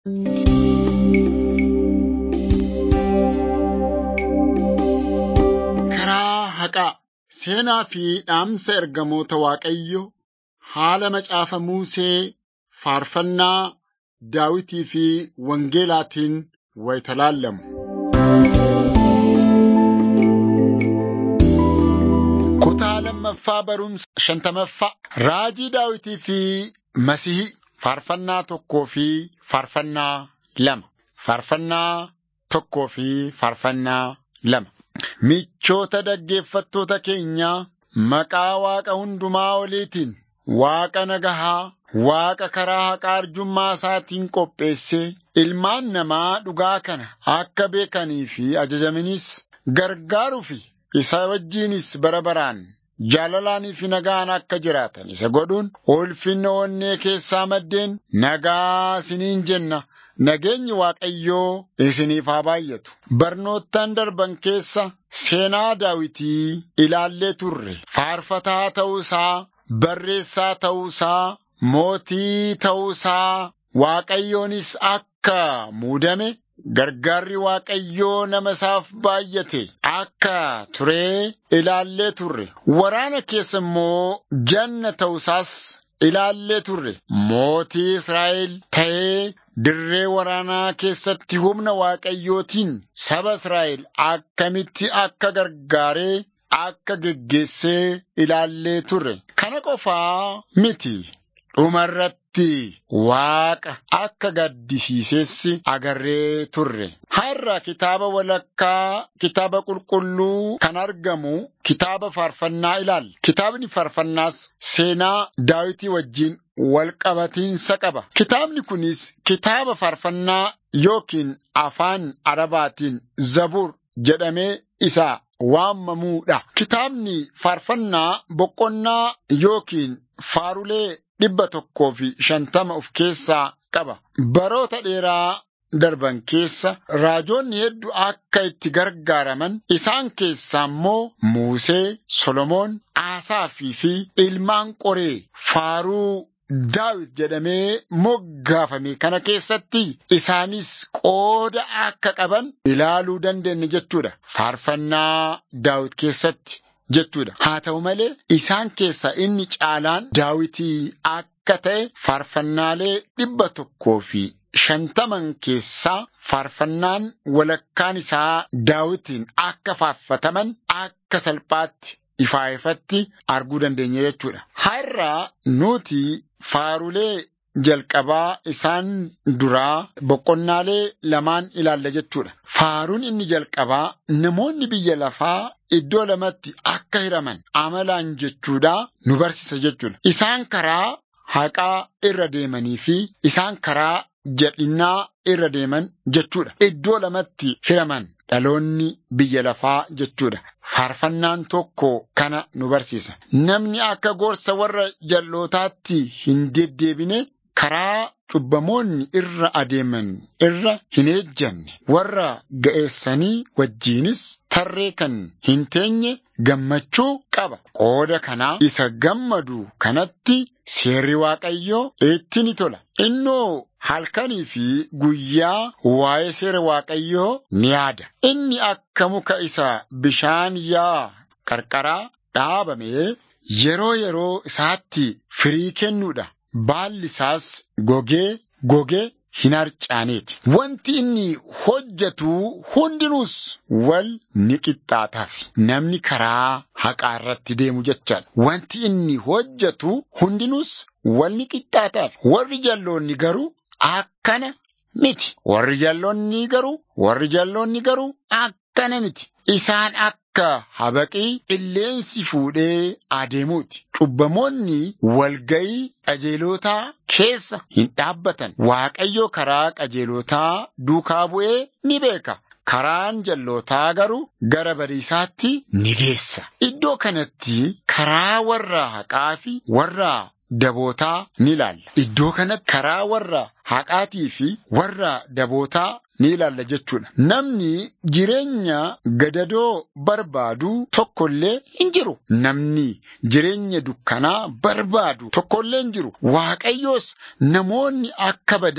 Karaa haqaa seenaa fi dhaamsa ergamoota Waaqayyo haala macaafa Musee faarfannaa Daawitii fi Wangeelaatiin wayita laallamu. Kutaa lammaffaa barumsa shantamaffaa Raajii Daawitii fi Masihii faarfannaa tokkoo fi faarfannaa lama. Faarfannaa tokkoo fi faarfannaa lama. Michoota dhaggeeffattoota keenyaa maqaa Waaqa hundumaa oliitiin Waaqa nagahaa, Waaqa karaa haqaa arjummaa isaatiin qopheessee ilmaan namaa dhugaa kana akka beekanii fi ajajamanis gargaaruu fi isa wajjinis bara baraan jaalalaanii fi nagaan akka jiraatan isa godhuun ulfinna onnee keessaa maddeen nagaa isiniin jenna. Nageenyi Waaqayyoo isiniif haa baay'atu. Barnoottan darban keessa seenaa Daawitii ilaallee turre. Faarfataa ta'uu isaa, barreessaa ta'uu isaa, mootii ta'uu isaa, Waaqayyoonis akka muudame gargaarri Waaqayyoo nama isaaf baay'ate akka turee ilaallee turre. Waraana keessa immoo janna ta'uu isaas ilaallee turre. Mootii Israa'el ta'ee dirree waraanaa keessatti humna Waaqayyootiin saba Israa'el akkamitti akka gargaaree akka geggeessee ilaallee turre. Kana qofaa miti. Dhumarratti Waaqa akka gaddisiises agarree turre. Har'a kitaaba walakkaa kitaaba qulqulluu kan argamu kitaaba faarfannaa ilaalla. Kitaabni faarfannaas seenaa Daawitii wajjin walqabatiinsa qaba. Kitaabni kunis kitaaba faarfannaa yookiin afaan Arabaatiin Zabuur jedhamee isa waamamuudha. Kitaabni faarfannaa boqonnaa yookiin faarulee dhibba tokkoo fi shantama of keessaa qaba. Baroota dheeraa darban keessa raajoonni hedduu akka itti gargaaraman isaan keessaa immoo Musee, Solomoon, Asaafii fi ilmaan qoree faaruu Daawit jedhamee moggaafame kana keessatti isaanis qooda akka qaban ilaaluu dandeenya jechuudha. Faarfannaa Daawit keessatti jechuudha. Haa ta'u malee isaan keessaa inni caalaan Daawitii akka ta'e faarfannaalee dhibba tokkoo fi shantaman keessaa faarfannaan walakkaan isaa Daawitiin akka faarfataman akka salphaatti ifaa ifatti arguu dandeenya jechuudha. Har'a nuti faarulee jalqabaa isaan duraa boqonnaalee lamaan ilaalla jechuudha. Faaruun inni jalqabaa namoonni biyya lafaa iddoo lamatti akka hiraman amalaan jechuudha nu barsiisa jechuudha. Isaan karaa haqaa irra deemanii fi isaan karaa jal'inaa irra deeman jechuudha. Iddoo lamatti hiraman dhaloonni biyya lafaa jechuudha. Faarfannaan tokko kana nu barsiisa. Namni akka gorsa warra jal'ootaatti hin deddeebine karaa cubbamoonni irra adeeman irra hin ejjanne warra ga'eessanii wajjiinis tarree kan hin teenye gammachuu qaba. Qooda kanaa isa gammadu kanatti seerri Waaqayyoo itti ni tola. Innoo halkanii fi guyyaa waa'ee seera Waaqayyoo ni yaada. Inni akka muka isa bishaan yaa qarqaraa dhaabame yeroo yeroo isaatti firii kennuudha. Baalli isaas gogee gogee hin harcaaneeti. Wanti inni hojjetu hundinuus wal ni qixxaataaf. Namni karaa haqaa irratti deemu jechaadha. Wanti inni hojjetu hundinuus wal ni qixxaataaf. Warri jalloonni garuu akkana miti. Warri jalloonni garuu warri jalloonni garuu akkana miti. Isaan akka habaqii qilleensi fuudhee adeemuuti. Cubbamoonni walgayii qajeelotaa keessa hin dhaabbatan. Waaqayyo karaa qajeelotaa duukaa bu'ee ni beeka. Karaan jallootaa garuu gara badiisaatti ni geessa. Iddoo kanatti karaa warra haqaa fi warra dabootaa ni ilaalla. Iddoo kanatti karaa warra haqaatii fi warra dabootaa ni ilaalla jechuudha. Namni jireenya gadadoo barbaadu tokkollee hin jiru. Namni jireenya dukkanaa barbaadu tokkollee hin jiru. Waaqayyoos namoonni akka badan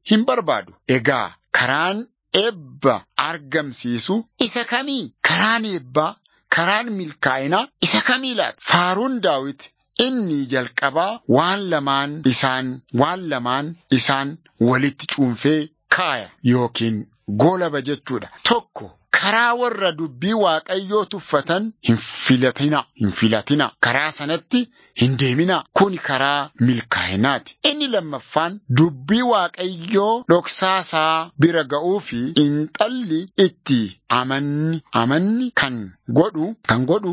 hin barbaadu. Egaa karaan eebba argamsiisu isa kamii? Karaan eebbaa, karaan milkaa'inaa isa kamii laata? Faaruun daawit inni jalqabaa waan lamaan isaan waan lamaan isaan walitti cuunfee kaaya yookiin goolaba jechuudha. Tokko karaa warra dubbii waaqayyoo tuffatan hin filatina hin filatina karaa sanatti hin deemina kuni karaa milkaa'inaati. Inni lammaffaan dubbii waaqayyoo dhoksaasaa bira ga'uu fi inxalli itti amanni amanni kan godhu kan godhu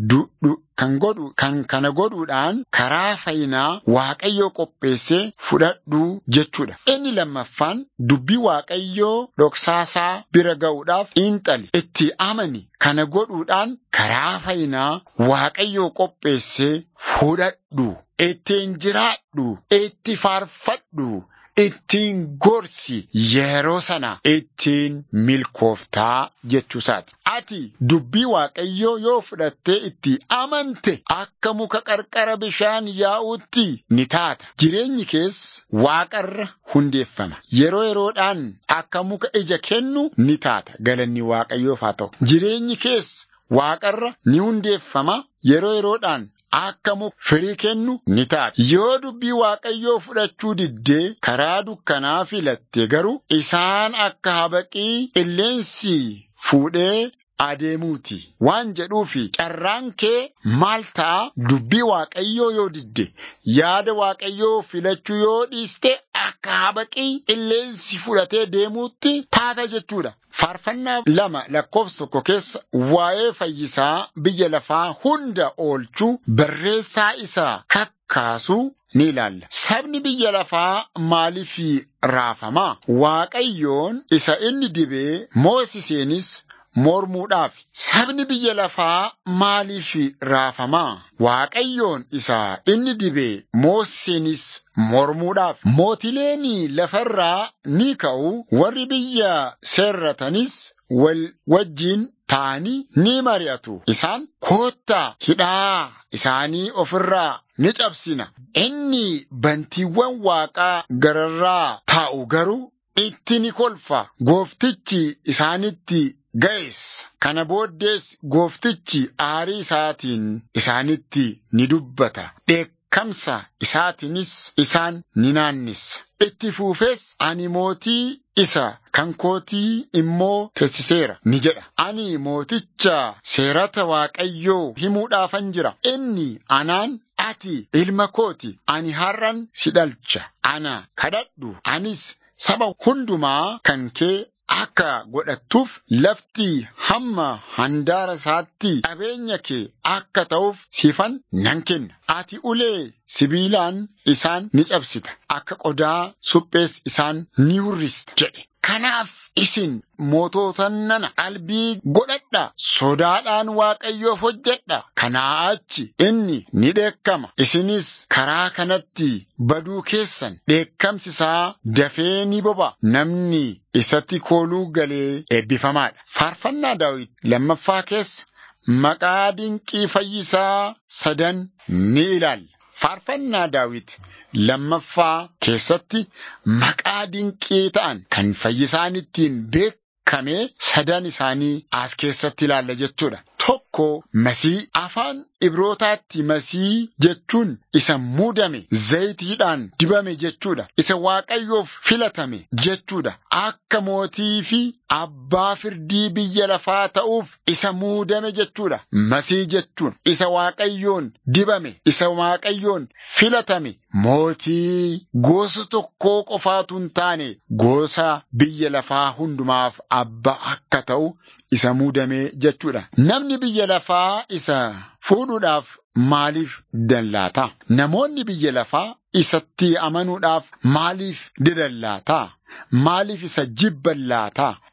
kan godhu kan kana godhuudhaan karaa fayyinaa waaqayyoo qopheessee fudhadhu jechuudha. Inni lammaffaan dubbii waaqayyoo dhoksaasaa bira ga'uudhaaf inxali itti amani kana godhuudhaan karaa fayyinaa waaqayyoo qopheessee fudhadhu ittiin jiraadhu itti faarfadhu. ittiin gorsi yeroo sana ittiin milkooftaa jechuusaati. Ati dubbii waaqayyoo yoo fudhattee itti amante akka muka qarqara bishaan yaa'uutti ni taata. Jireenyi kees waaqarra hundeeffama. Yeroo yeroodhaan akka muka ija kennu ni taata. Galanni waaqayyoof haa ta'u. Jireenyi kees waaqarra ni hundeeffama. Yeroo yeroodhaan akka muka firii kennu ni taata. Yoo dubbii waaqayyoo fudhachuu diddee karaa dukkanaa filatte garuu isaan akka habaqii qilleensi fuudhee adeemuuti waan jedhuufi carraan kee maal ta'a dubbii waaqayyoo yoo didde yaada waaqayyoo filachuu yoo dhiiste akka habaqii qilleensi fudhatee deemuutti taata jechuudha. Faarfannaa lama lakkoofsa tokko keessa waa'ee fayyisaa biyya lafaa hunda oolchuu barreessaa isaa kakkaasuu ni ilaalla. Sabni biyya lafaa maaliif raafamaa? Waaqayyoon isa inni dibee moosiseenis mormuudhaaf sabni biyya lafaa maaliif raafamaa? Waaqayyoon isa inni dibee moosiseenis mormuudhaaf mootileen lafarraa ni ka'u warri biyya seerratanis wal wajjiin ta'anii ni mari'atu. Isaan koottaa hidhaa isaanii ofirraa ni cabsina. Inni bantiiwwan waaqaa gararraa taa'u garuu itti ni kolfa. Gooftichi isaanitti ga'es. Kana booddees gooftichi aarii isaatiin isaanitti ni dubbata. Dheekkamsa isaatiinis isaan ni naannessa. Itti fuufees ani mootii isa kan kootii immoo teessiseera ni jedha. Ani mooticha seerata waaqayyoo himuudhaafan jira. Inni anaan ati ilma kooti ani har'an si dhalcha. Ana kadhadhu anis saba hundumaa kan kee akka godhattuuf lafti hamma handaara isaatti qabeenya kee akka ta'uuf siifan nan kenna. Ati ulee sibiilaan isaan ni cabsita. Akka qodaa suphees isaan ni hurrista jedhe. Kanaaf isin moototan nana qalbii godhadha. Sodaadhaan waaqayyoof hojjedha. Kanaa achi inni ni dheekkama. Isinis karaa kanatti baduu keessan dheekkamsi isaa dafee ni boba. Namni isatti kooluu galee eebbifamaadha. Faarfannaa Daawit lammaffaa keessa maqaa dinqii fayyisaa sadan ni ilaalla. Faarfannaa Daawit lammaffaa keessatti maqaa dinqii ta'an kan fayyisaan ittiin beekame sadan isaanii as keessatti ilaalla jechuudha. Tokko masii afaan ibrootaatti masii jechuun isa muudame zayitiidhaan dibame jechuudha. Isa waaqayyoof filatame jechuudha. Akka mootii fi abbaa firdii biyya lafaa ta'uuf isa muudame jechuudha. Masii jechuun isa waaqayyoon dibame, isa waaqayyoon filatame mootii gosa tokkoo qofaatu hin taane gosa biyya lafaa hundumaaf abbaa akka ta'u isa muudame jechuudha. Namni biyya lafaa isa fuudhuudhaaf maaliif dallaata? Namoonni biyya lafaa isatti amanuudhaaf maaliif didallaata? Maaliif isa jibban laata?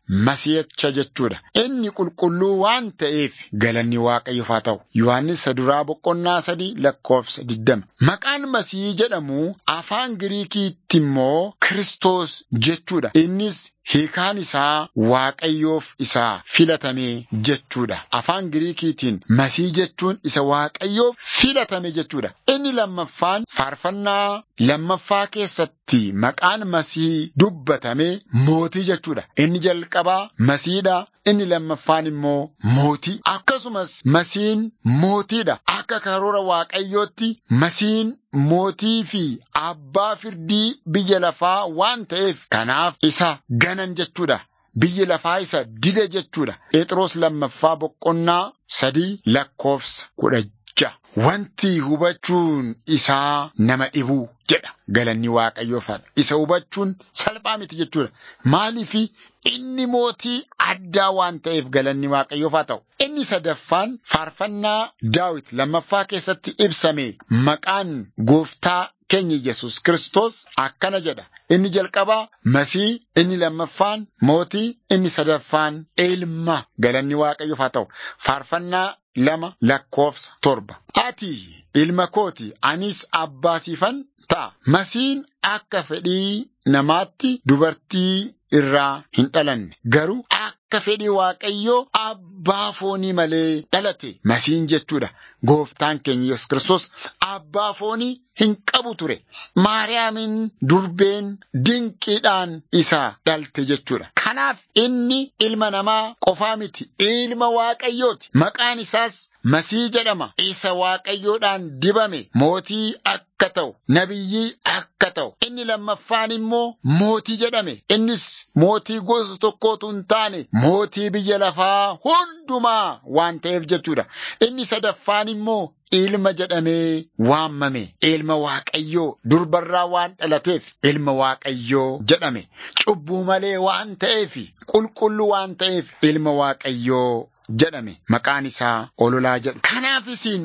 masiihacha jechuudha. Inni qulqulluu waan ta'eef galanni waaqayyoof haa ta'u. Yohaannis duraa boqonnaa sadii lakkoofsa digdama. Maqaan masihii jedhamu afaan Giriikiitti immoo Kiristoos jechuudha. Innis hiikaan isaa waaqayyoof isaa filatame jechuudha. Afaan Giriikiitiin masihii jechuun isa waaqayyoof filatame jechuudha. Inni lammaffaan faarfannaa lammaffaa keessatti maqaan masihii dubbatame mootii jechuudha. Inni jalqabaa masiidha. Inni lammaffaan immoo mootii. Akkasumas masiin mootiidha. Akka karoora waaqayyootti masiin mootii fi abbaa firdii biyya lafaa waan ta'eef kanaaf isa ganan jechuudha. Biyyi lafaa isa dide jechuudha. Phexros lammaffaa boqonnaa sadii lakkoofsa kudha ja'a. Wanti hubachuun isaa nama dhibuu jedha galanni waaqayyoof isa hubachuun salphaa miti jechuudha. Maaliifi inni mootii addaa waan ta'eef galanni waaqayyoof haa ta'u. Inni sadaffaan faarfannaa daawit lammaffaa keessatti ibsame maqaan gooftaa keenya Yesus Kiristoos akkana jedha. Inni jalqabaa masii, inni lammaffaan mootii, inni sadaffaan ilma galanni waaqayyoof haa ta'u. Faarfannaa lama lakkoofsa torba. Ati ilma kooti anis abbaa siifan ta'a. Masiin akka fedhii namaatti dubartii irraa hin dhalanne garuu akka fedhii waaqayyoo abbaa foonii malee dhalate masiin jechuudha. Gooftaan keenya Yesus Kiristoos abbaa foonii hin qabu ture. Maariyaamin durbeen dinqiidhaan isa dhalte jechuudha. Kanaaf inni ilma namaa qofaa miti ilma waaqayyooti. Maqaan isaas Masii jedhama. Isa waaqayyoodhaan dibame mootii akka ta'u, nabiyyii akka ta'u. Inni lammaffaan immoo mootii jedhame. Innis mootii gosa tokkootu hin taane mootii biyya lafaa hundumaa waan ta'eef jechuudha. Inni sadaffaan immoo ilma jedhamee waammame. Ilma waaqayyoo durbarraa waan dhalateef ilma waaqayyoo jedhame. Cubbuu malee waan ta'eef qulqulluu waan ta'eef ilma waaqayyoo jedhame maqaan isaa ololaa jedhu. Kanaaf isin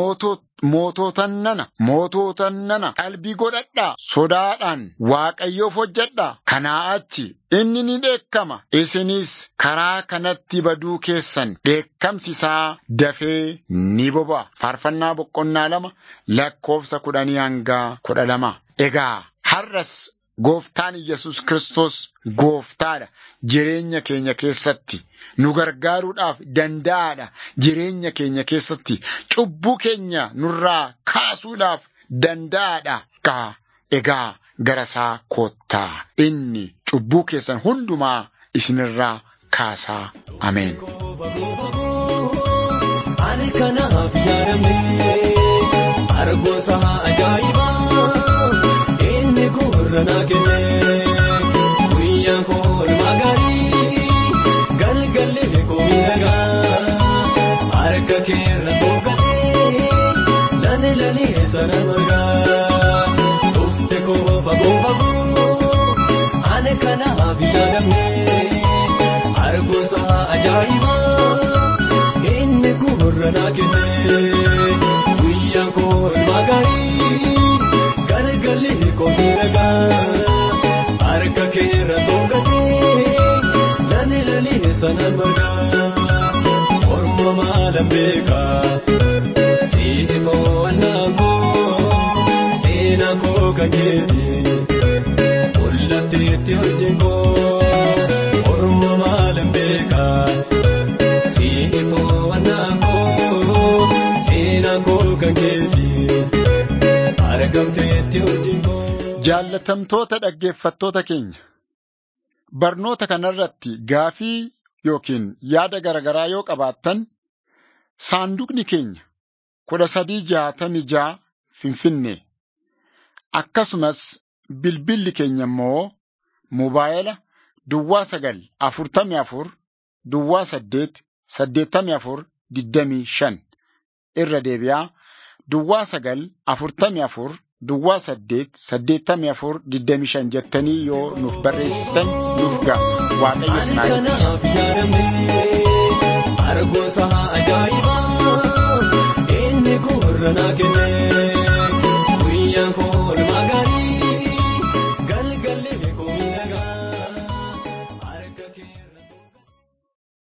moototan nana moototan nana qalbii godhadhaa sodaadhaan waaqayyoof hojjedhaa kanaa achi inni ni dheekkama isinis karaa kanatti baduu keessan dheekkamsi isaa dafee ni boba'a. Faarfannaa boqonnaa lama lakkoofsa kudhanii hanga kudha lama. Egaa har'as Gooftaan Yesus Kiristoos gooftaadha. Jireenya keenya keessatti nu gargaaruudhaaf danda'aadha. Jireenya keenya keessatti cubbuu keenya nurraa kaasuudhaaf danda'aadha. Kaa egaa gara isaa koottaa inni cubbuu keessan hundumaa isinirraa kaasaa. Ameen. Ani kanaaf yaadamne argoosa ajaa'ibaa inni gurra naa kenne guyyaan koo olmaa gaarii galgalli koo miidhagaa harka keerra toogatee lani lani sana margaa dhufte koo fagoo fagoo ani kanaaf yaadamne argoosa ajaa'ibaa. inni gurra naa kenne guyyaan koo olmaa gaarii galgalli koo miidhagaa harka keerra toogatee lani lani sanaan margaa orma maalan beekaa siiti fo'annaan koo seenaa koo kan keeti mul'atteetti hojiin koo orma maalan beekaa. Jaallatamtoota dhaggeeffattoota keenya barnoota kanarratti gaafii yookiin yaada garaagaraa yoo qabaattan saanduqni keenya kudha sadii jaatamii jaa finfinnee akkasumas bilbilli keenya immoo moobaayila duwwaa sagal afurtamii afur duwwaa saddeet saddeettamii afur digdamii shan irra deebi'aa duwwaa sagal afurtamii afur duwwaa saddeet saddeettamii afur digdamii shan jettanii yoo nuuf barreessitan nuuf ga'a waaqayyo sinaa eebbisu. kanaaf yaadamne argoosa ajaa'ibaa inni gurra naa kenne